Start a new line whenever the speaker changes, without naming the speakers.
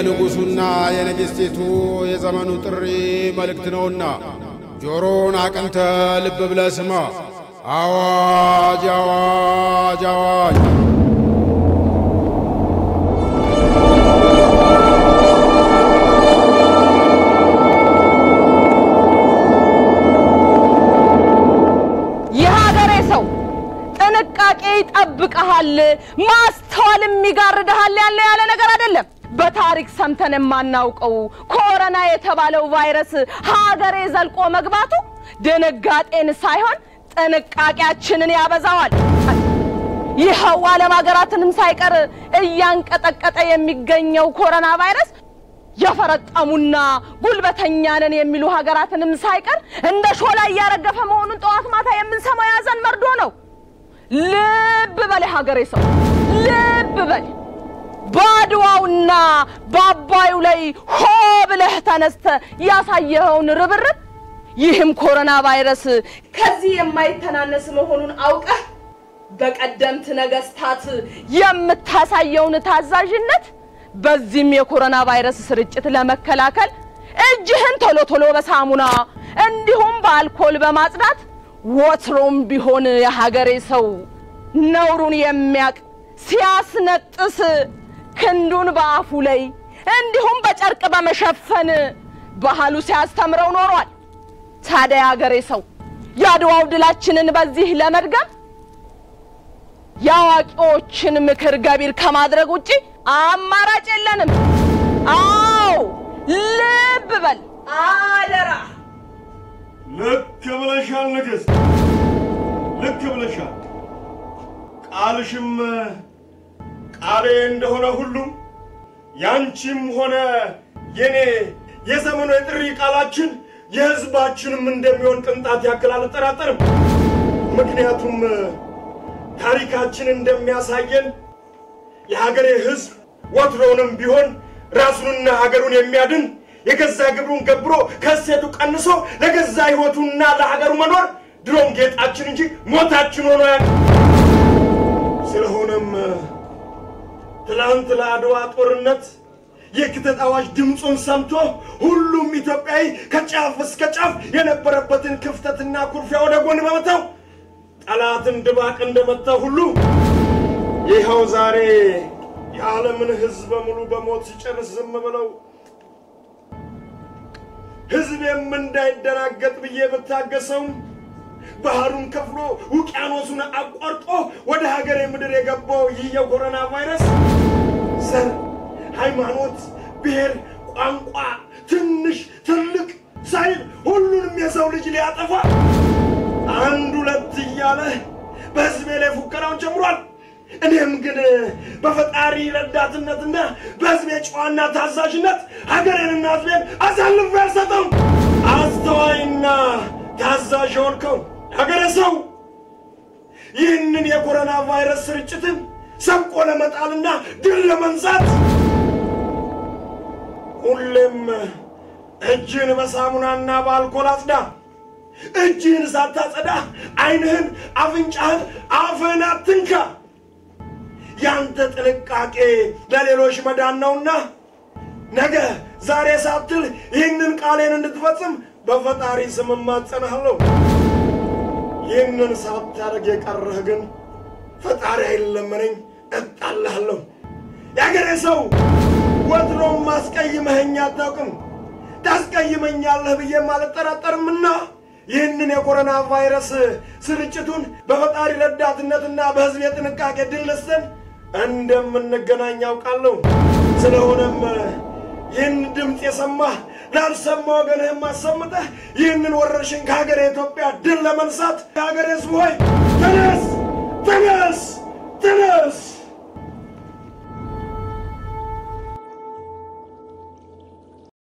የንጉሡና የንግሥቲቱ የዘመኑ ጥሪ መልእክት ነውና ጆሮን አቅንተ ልብ ብለ ስማ። አዋጅ አዋጅ አዋጅ!
የሀገሬ ሰው ጥንቃቄ ይጠብቀሃል፣ ማስተዋልም ይጋርድሃል ያለ ያለ ነገር አይደለም። በታሪክ ሰምተን የማናውቀው ኮሮና የተባለው ቫይረስ ሀገሬ ዘልቆ መግባቱ ድንጋጤን ሳይሆን ጥንቃቄያችንን ያበዛዋል። ይኸው ዓለም ሀገራትንም ሳይቀር እያንቀጠቀጠ የሚገኘው ኮሮና ቫይረስ የፈረጠሙና ጉልበተኛ ነን የሚሉ ሀገራትንም ሳይቀር እንደ ሾላ እያረገፈ መሆኑን ጠዋት ማታ የምንሰማው የያዘን መርዶ ነው። ልብ በል ሀገሬ ሰው ልብ በል። በአድዋውና በአባዩ ላይ ሆ ብለህ ተነስተ ያሳየኸውን ርብርብ ይህም ኮሮና ቫይረስ ከዚህ የማይተናነስ መሆኑን አውቀህ በቀደምት ነገስታት የምታሳየውን ታዛዥነት በዚህም የኮሮና ቫይረስ ስርጭት ለመከላከል እጅህን ቶሎ ቶሎ በሳሙና እንዲሁም በአልኮል በማጽዳት ወትሮም ቢሆን የሀገሬ ሰው ነውሩን የሚያቅ ሲያስነጥስ ክንዱን በአፉ ላይ እንዲሁም በጨርቅ በመሸፈን ባህሉ ሲያስተምረው ኖሯል። ታዲያ የሀገሬ ሰው የአድዋው ድላችንን በዚህ ለመድገም የአዋቂዎችን ምክር ገቢር ከማድረግ ውጪ አማራጭ የለንም። አዎ ልብ በል አደራ።
ልክ ብለሻል ንግሥት፣ ልክ ብለሻል። ቃልሽም ቃሌ እንደሆነ ሁሉ ያንቺም ሆነ የኔ የዘመኑ የጥሪ ቃላችን የሕዝባችንም እንደሚሆን ቅንጣት ያክል አልጠራጠርም። ምክንያቱም ታሪካችን እንደሚያሳየን የሀገሬ ሕዝብ ወትሮውንም ቢሆን ራሱንና ሀገሩን የሚያድን የገዛ ግብሩን ገብሮ ከእሴቱ ቀንሶ ለገዛ ሕይወቱና ለሀገሩ መኖር ድሮም ጌጣችን እንጂ ሞታችን ሆኖ ያ ስለሆነም ትላንት ለአድዋ ጦርነት የክተት አዋጅ ድምፁን ሰምቶ ሁሉም ኢትዮጵያዊ ከጫፍ እስከ ጫፍ የነበረበትን ክፍተትና ኩርፊያ ወደ ጎን በመተው ጠላትን ድባቅ እንደመታ ሁሉ ይኸው ዛሬ የዓለምን ሕዝብ በሙሉ በሞት ሲጨርስ ዝም ብለው ሕዝቤም እንዳይደናገጥ ብዬ ብታገሰውም ባህሩን ከፍሎ ውቅያኖሱን አቋርጦ ወደ ሀገሬ ምድር የገባው ይህ የኮሮና ቫይረስ ዘር፣ ሃይማኖት፣ ብሔር፣ ቋንቋ፣ ትንሽ ትልቅ ሳይል ሁሉንም የሰው ልጅ ሊያጠፋ አንድ ሁለት እያለ በሕዝቤ ላይ ፉከራውን ጀምሯል። እኔም ግን በፈጣሪ ረዳትነትና በሕዝቤ ጨዋና ታዛዥነት ሀገሬንና ሕዝቤን አሳልፌ አልሰጠም። አስተዋይና ታዛዥ የሆንከው ሀገሬ ሰው ይህንን የኮሮና ቫይረስ ስርጭትን ሰብቆ ለመጣልና ድል ለመንሳት ሁሌም እጅህን በሳሙናና በአልኮል አጽዳ። እጅህን ሳታጸዳ ዓይንህን፣ አፍንጫህን፣ አፍህን አትንካ። ያንተ ጥንቃቄ ለሌሎች መዳን ነውና ነገ ዛሬ ሳትል ይህንን ቃሌን እንድትፈጽም በፈጣሪ ስም እማጸናለሁ። ይህንን ሳታደርግ የቀረህ ግን ፈጣሪ አይለመነኝ እጣልሃለሁ። የአገሬ ሰው ወትሮም ማስቀይመኸኝ አታውቅም፣ ታስቀይመኛለህ ብዬም አልጠራጠርምና ይህንን የኮሮና ቫይረስ ስርጭቱን በፈጣሪ ረዳትነትና በሕዝብ የጥንቃቄ ድል ነስተን እንደምንገናኝ ያውቃለሁ። ስለሆነም ይህን ድምፅ የሰማህ ላልሰማ ወገንህም አሰምተህ ይህንን ወረርሽኝ ከሀገር ኢትዮጵያ ድል ለመንሳት የሀገር ሕዝብ ሆይ ተነስ፣ ተነስ፣ ተነስ!